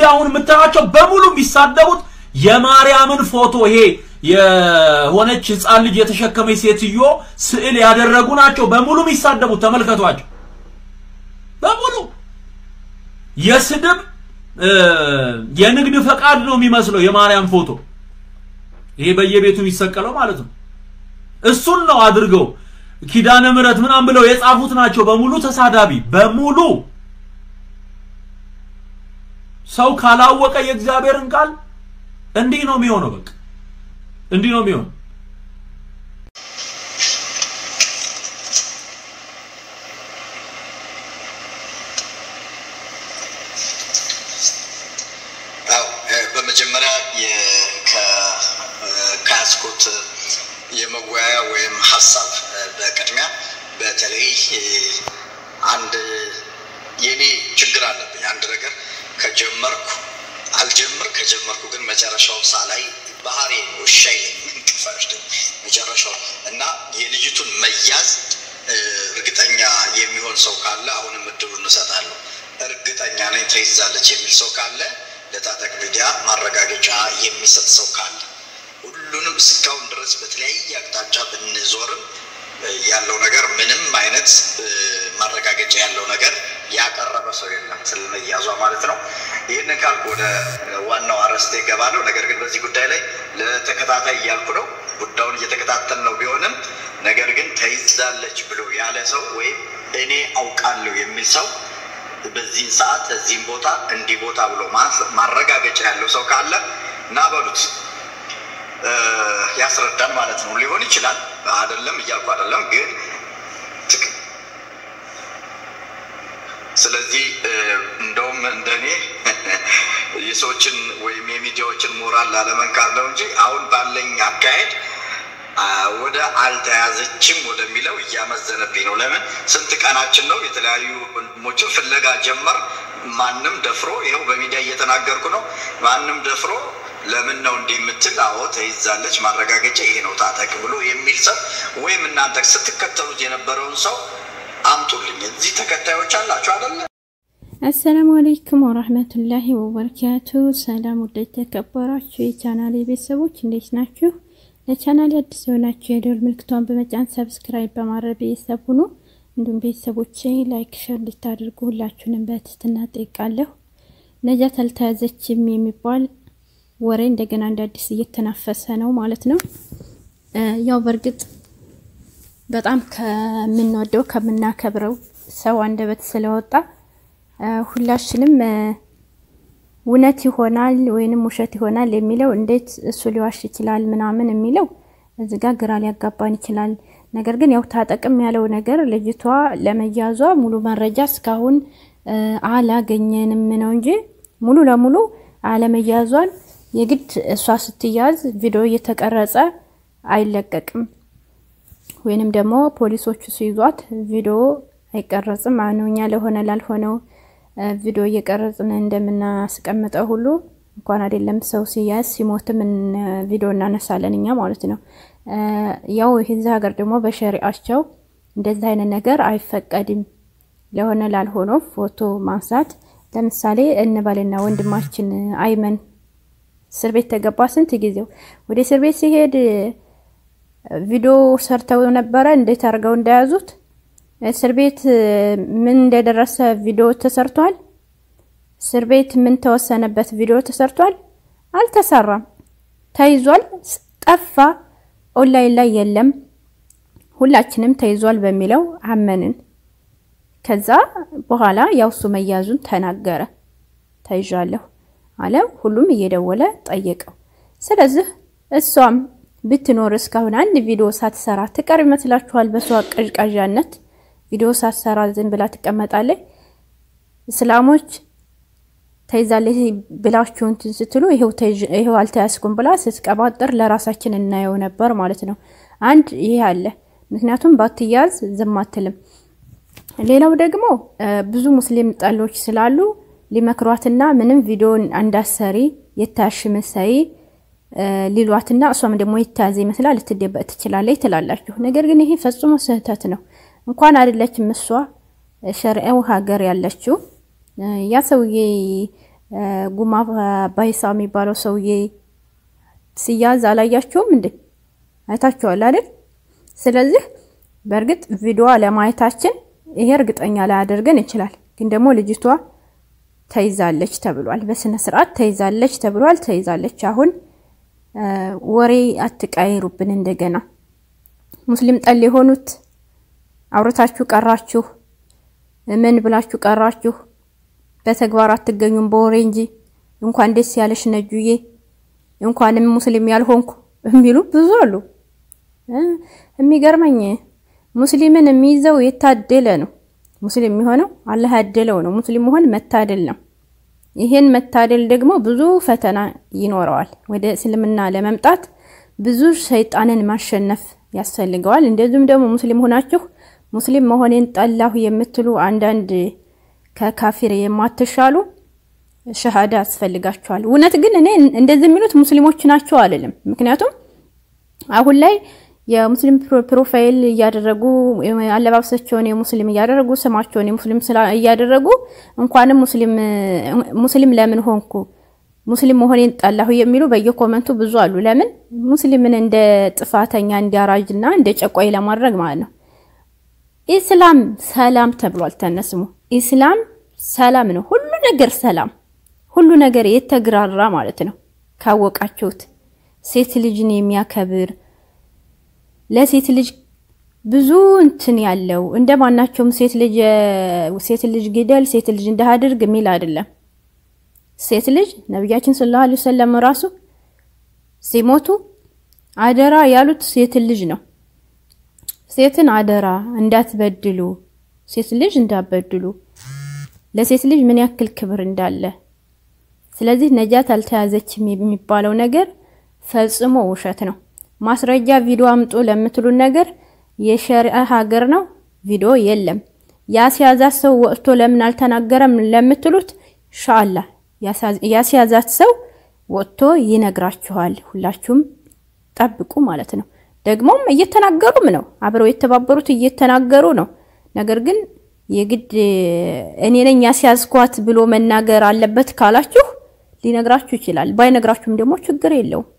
እነዚህ አሁን የምታዩቸው በሙሉ የሚሳደቡት የማርያምን ፎቶ ይሄ የሆነች ህፃን ልጅ የተሸከመች ሴትዮ ስዕል ያደረጉ ናቸው በሙሉ የሚሳደቡት። ተመልከቷቸው። በሙሉ የስድብ የንግድ ፈቃድ ነው የሚመስለው የማርያም ፎቶ ይሄ በየቤቱ የሚሰቀለው ማለት ነው። እሱን ነው አድርገው ኪዳነ ምሕረት ምናምን ብለው የጻፉት ናቸው በሙሉ ተሳዳቢ በሙሉ ሰው ካላወቀ የእግዚአብሔርን ቃል እንዲህ ነው የሚሆነው። በቃ እንዲህ ነው የሚሆነው። አዎ በመጀመሪያ ከያዝኩት የመወያያ ወይም ሀሳብ በቅድሚያ በተለይ አንድ የኔ ችግር አለብኝ። አንድ ነገር ከጀመርኩ አልጀምር ከጀመርኩ ግን መጨረሻው ሳላይ ባህሪ ውሻ ይለኝ እንቅልፍ አይወስደኝ መጨረሻው እና የልጅቱን መያዝ እርግጠኛ የሚሆን ሰው ካለ አሁንም እድሉን እንሰጣለሁ። እርግጠኛ ነኝ ተይዛለች የሚል ሰው ካለ ለታጠቅ ሚዲያ ማረጋገጫ የሚሰጥ ሰው ካለ ሁሉንም እስካሁን ድረስ በተለያየ አቅጣጫ ብንዞርም ያለው ነገር ምንም አይነት ማረጋገጫ ያለው ነገር ያቀረበ ሰው የለም ስለመያዟ ማለት ነው። ይህንን ካልኩ ወደ ዋናው አርዕስቴ እገባለሁ። ነገር ግን በዚህ ጉዳይ ላይ ለተከታታይ እያልኩ ነው። ጉዳዩን እየተከታተል ነው ቢሆንም ነገር ግን ተይዛለች ብሎ ያለ ሰው ወይም እኔ አውቃለሁ የሚል ሰው በዚህን ሰዓት እዚህም ቦታ እንዲህ ቦታ ብሎ ማረጋገጫ ያለው ሰው ካለ እና በሉት ያስረዳን ማለት ነው። ሊሆን ይችላል አይደለም እያልኩ አይደለም፣ ግን ስለዚህ እንደውም እንደኔ የሰዎችን ወይም የሚዲያዎችን ሞራል ላለመንካት ነው እንጂ አሁን ባለኝ አካሄድ ወደ አልተያዘችም ወደሚለው እያመዘነብኝ ነው። ለምን ስንት ቀናችን ነው? የተለያዩ ወንድሞችን ፍለጋ ጀመር። ማንም ደፍሮ ይኸው በሚዲያ እየተናገርኩ ነው። ማንም ደፍሮ ለምን ነው እንዲህ የምትል? አዎ ተይዛለች፣ ማረጋገጫ ይሄ ነው ታጠቅ ብሎ የሚል ሰው ወይም እናንተ ስትከተሉት የነበረውን ሰው አምጡልኝ። እዚህ ተከታዮች አላችሁ አይደለ? አሰላሙ አለይኩም ወራህመቱላሂ ወበረካቱ። ሰላም ወደ ተከበራችሁ የቻናሌ ቤተሰቦች እንዴት ናችሁ? ለቻናሌ አዲስ የሆናችሁ የደወል ምልክቷን በመጫን ሰብስክራይብ በማድረግ ቤተሰብ ሁኑ። እንዲሁም ቤተሰቦቼ ላይክ፣ ሸር እንድታደርጉ ሁላችሁንም በትህትና ጠይቃለሁ። ነጃት አልተያዘችም የሚባል ወሬ እንደገና እንደ አዲስ እየተናፈሰ ነው ማለት ነው። ያው በእርግጥ በጣም ከምንወደው ከምናከብረው ሰው አንደበት ስለወጣ ሁላችንም እውነት ይሆናል ወይንም ውሸት ይሆናል የሚለው እንዴት እሱ ሊዋሽ ይችላል ምናምን የሚለው እዚህ ጋር ግራ ሊያጋባን ይችላል። ነገር ግን ያው ታጠቅም ያለው ነገር ልጅቷ ለመያዟ ሙሉ መረጃ እስካሁን አላገኘንም ነው እንጂ ሙሉ ለሙሉ አለመያዟን የግድ እሷ ስትያዝ ቪዲዮ እየተቀረጸ አይለቀቅም ወይንም ደግሞ ፖሊሶቹ ሲይዟት ቪዲዮ አይቀረጽም። አሁን እኛ ለሆነ ላልሆነው ቪዲዮ እየቀረጽን እንደምናስቀምጠው ሁሉ እንኳን አይደለም ሰው ሲያዝ ሲሞትም ቪዲዮ እናነሳለን እኛ ማለት ነው። ያው የዚህ ሀገር ደግሞ በሸሪአቸው እንደዚህ አይነት ነገር አይፈቀድም። ለሆነ ላልሆነው ፎቶ ማንሳት ለምሳሌ እንበልና ወንድማችን አይመን እስር ቤት ተገባ። ስንት ጊዜው ወደ እስር ቤት ሲሄድ ቪዲዮ ሰርተው ነበረ እንዴት አድርገው እንደያዙት እስር ቤት ምን እንደደረሰ ቪዲዮ ተሰርቷል። እስር ቤት ምን ተወሰነበት ቪዲዮ ተሰርቷል። አልተሰራም። ተይዟል፣ ጠፋ፣ ኦንላይን ላይ የለም። ሁላችንም ተይዟል በሚለው አመንን። ከዛ በኋላ ያው እሱ መያዙን ተናገረ። ተይዣለሁ አለ። ሁሉም እየደወለ ጠየቀው። ስለዚህ እሷም ብትኖር እስካሁን አንድ ቪዲዮ ሳትሰራ ትቀር ይመስላችኋል? በሷ ቀዥቃዣነት ቪዲዮ ሳትሰራ ዝም ብላ ትቀመጣለች? እስላሞች ተይዛለች ብላችሁ እንትን ስትሉ ይሄው አልተያዝኩም ብላ ስትቀባጥር ለራሳችን እናየው ነበር ማለት ነው። አንድ ይሄ አለ። ምክንያቱም ባትያዝ ዝም አትልም። ሌላው ደግሞ ብዙ ሙስሊም ጠሎች ስላሉ ሊመክሯትና ምንም ቪዲዮን እንዳሰሪ የታሽ መሳይ ሊሏትና እሷም ደግሞ የተያዘ ይመስላል ልትደበቅ ትችላለች ትላላችሁ። ነገር ግን ይሄ ፈጽሞ ስህተት ነው። እንኳን አይደለችም እሷ ሸርዐው ሀገር ያለችው ያ ሰውዬ ጉማ ባይሳ የሚባለው ሰውዬ ሲያዝ አላያችሁም እንዴ? አይታችኋል አይደል? ስለዚህ በእርግጥ ቪዲዮ ለማየታችን ይሄ እርግጠኛ ላያደርገን ይችላል። ግን ደግሞ ልጅቷ ተይዛለች ተብሏል። በስነ ስርዓት ተይዛለች ተብሏል። ተይዛለች። አሁን ወሬ አትቃይሩብን። እንደገና ሙስሊም ጠል የሆኑት አውርታችሁ ቀራችሁ፣ ምን ብላችሁ ቀራችሁ? በተግባር አትገኙም በወሬ እንጂ። እንኳን ደስ ያለሽ ነጁዬ፣ እንኳንም ሙስሊም ያልሆንኩ የሚሉ ብዙ አሉ። የሚገርመኝ ሙስሊምን የሚይዘው የታደለ ነው። ሙስሊም የሚሆነው አላህ ያደለው ነው። ሙስሊም መሆን መታደል ነው። ይሄን መታደል ደግሞ ብዙ ፈተና ይኖረዋል። ወደ እስልምና ለመምጣት ብዙ ሰይጣንን ማሸነፍ ያስፈልገዋል። እንደዚሁም ደግሞ ሙስሊም ሆናችሁ ሙስሊም መሆኔን ጠላሁ የምትሉ አንዳንድ ከካፊር የማትሻሉ ሸሃዳ ያስፈልጋቸዋል። እውነት ግን እኔ እንደዚህ የሚሉት ሙስሊሞች ናቸው አልልም። ምክንያቱም አሁን ላይ የሙስሊም ፕሮፋይል እያደረጉ አለባበሳቸውን የሙስሊም እያደረጉ ስማቸውን የሙስሊም እያደረጉ እንኳንም ሙስሊም ለምን ሆንኩ ሙስሊም መሆኔን ጠላሁ የሚሉ በየኮመንቱ ብዙ አሉ። ለምን ሙስሊምን እንደ ጥፋተኛ እንዲያራጅና እንደ ጨቋይ ለማድረግ ማለት ነው። ኢስላም ሰላም ተብሏል። ተነስሙ ኢስላም ሰላም ነው። ሁሉ ነገር ሰላም፣ ሁሉ ነገር የተግራራ ማለት ነው። ካወቃችሁት ሴት ልጅን የሚያከብር ለሴት ልጅ ብዙ እንትን ያለው እንደ ማናቸውም ሴት ልጅ ሴት ልጅ ግደል፣ ሴት ልጅ እንዳያድርግ የሚል አይደለም። ሴት ልጅ ነቢያችን ሰለላሁ ዐለይሂ ወሰለም ራሱ ሲሞቱ አደራ ያሉት ሴት ልጅ ነው። ሴትን አደራ እንዳትበድሉ፣ ሴት ልጅ እንዳትበድሉ፣ ለሴት ልጅ ምን ያክል ክብር እንዳለ። ስለዚህ ነጃት አልተያዘችም የሚባለው ነገር ፈጽሞ ውሸት ነው። ማስረጃ ቪዲዮ አምጡ ለምትሉን ነገር የሸሪዓ ሀገር ነው፣ ቪዲዮ የለም። ያስያዛት ሰው ወጥቶ ለምን አልተናገረም ለምትሉት ኢንሻአላህ ያስያዛት ሰው ወጥቶ ይነግራችኋል። ሁላችሁም ጠብቁ ማለት ነው። ደግሞም እየተናገሩም ነው፣ አብረው የተባበሩት እየተናገሩ ነው። ነገር ግን የግድ እኔ ነኝ ያስያዝኳት ብሎ መናገር አለበት ካላችሁ ሊነግራችሁ ይችላል። ባይነግራችሁም ደግሞ ችግር የለውም።